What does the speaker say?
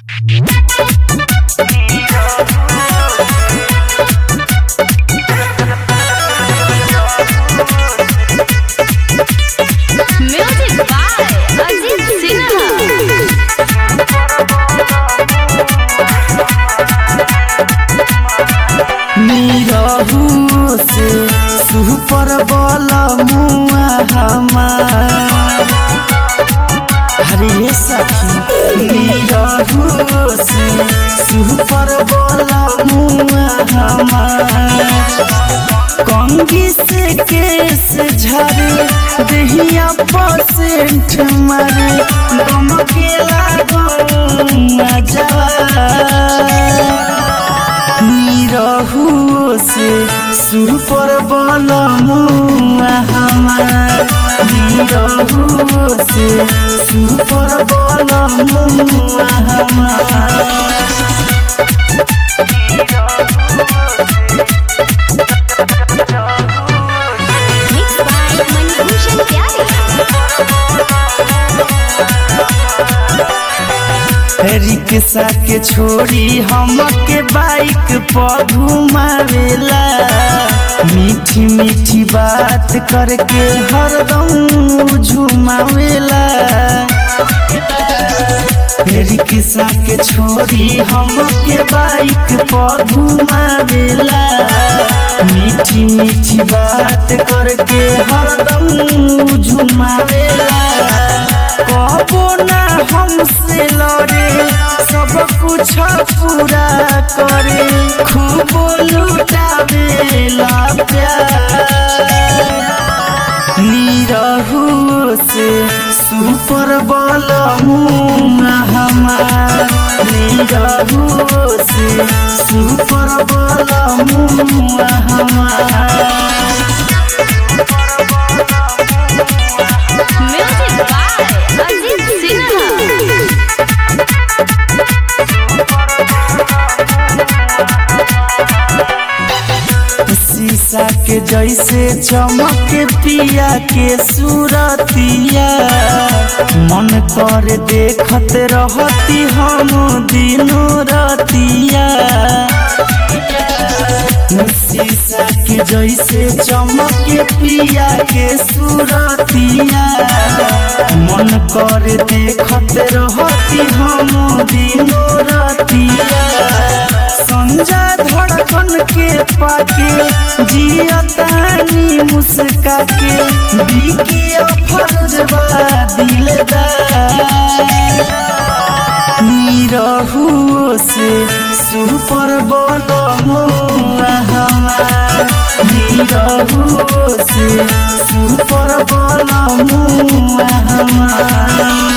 Music by Ajit Sinha. Nirahu से super बल मुआ हमार हरे सखी निरहु से सुपर बल मुआ हमार कंगी से केस झरे दहिया परसेंट मारे गम के लागल निरहु से सुर पर बल मुआ हमार निरहु से सुर पर बल मुआ हमार Mixed by Manibhushan Pyare. Rickshaw के छोड़ी हमके बाइक पर घुमावेला मीठी मीठी बात करके हरदम झुमावेला रिक्शा के छोड़ी हमके बाइक पर घुमावेला मीठी मीठी बात करके हरदम झुमावेला कबो ना हमसे लड़े सब कुछ पूरा करे खूब लुटावेला प्यार निरहु से सुपर बल मुआ हमार निरहु से सुपर बल मुआ हमार Music by Ajit Sinha. शीशा के जैसे चमक पिया के सूरतिया मन कर देखत रहती हम दिनों रतिया शीशा के जैसे चमक पिया के सूरतिया मन कर देखत रहती हम दिनों रतिया संजा धड़कन के पाके जियतानी मुस्का के बिकी फरजबा दिलदार निरहु से सुपर बल मुआ हमार निरहु से सुपर बल मुआ हमार